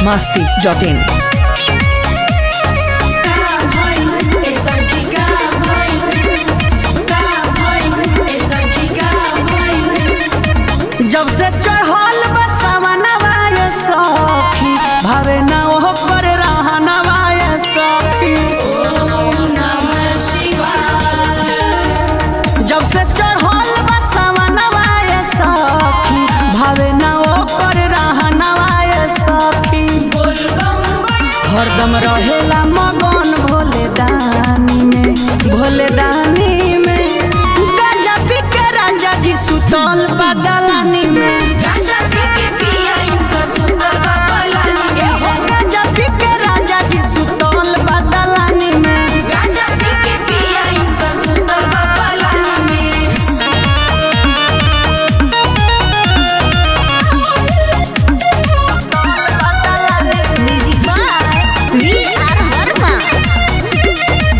masti.in. जब से चढ़ल बसवनवा ये सखी भावे ना ओह पर रहनवा ये सखी जब से चढ़ल बसवनवा ये सखी भावे ना ओह पर रहनवा ये सखी हरदम रहेला मगन भोले दानी में भोले दानी में गांजा पी के राजा जी सुतल बदलानी में ए हो गांजा पी के राजा जी सुतल बदलानी में Music by V.R. Verma.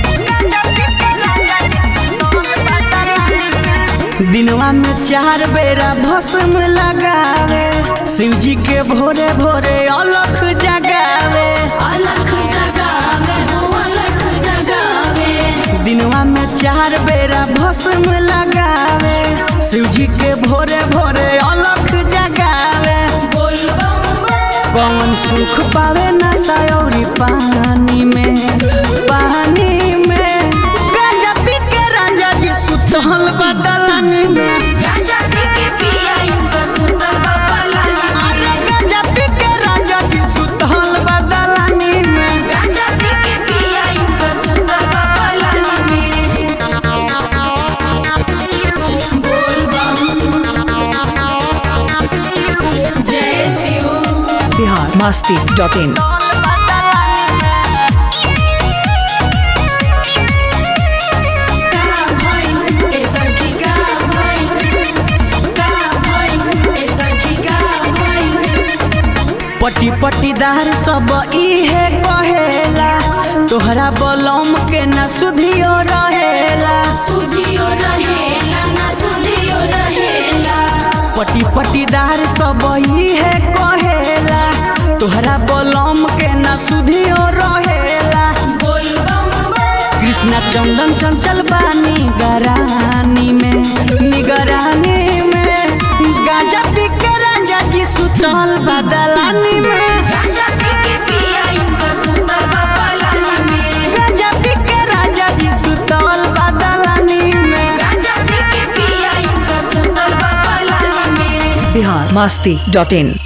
दिनवा में चार बेरा भस्म लगावे शिव जी के भोरे भोरे अलख जगावे दिनवा में चार बेरा भस्म लगावे शिव जी के भोरे भोरे अलख जगावे कौन सुख पावे ना सयौरी पानी में पानी में गांजा पी के राजा जी सुतल बदलानी में अरे गांजा पी के राजा जी सुतल बदलानी में जय शिव Bihar masti.in. पट्टी पट्टीदार सब इहे कहेला तोहरा बलम के न सुधियो रहेला पट्टी पट्टीदार सब इहे कहेला तोहरा बलम के न सुधियो रहेला कृष्णा चंदन चंचल बानी गरानी में निगरानी में गांजा पी के राजा जी सुतल बदलानी में गांजा पी के राजा जी सुतल बदलानी में Bihar masti.in.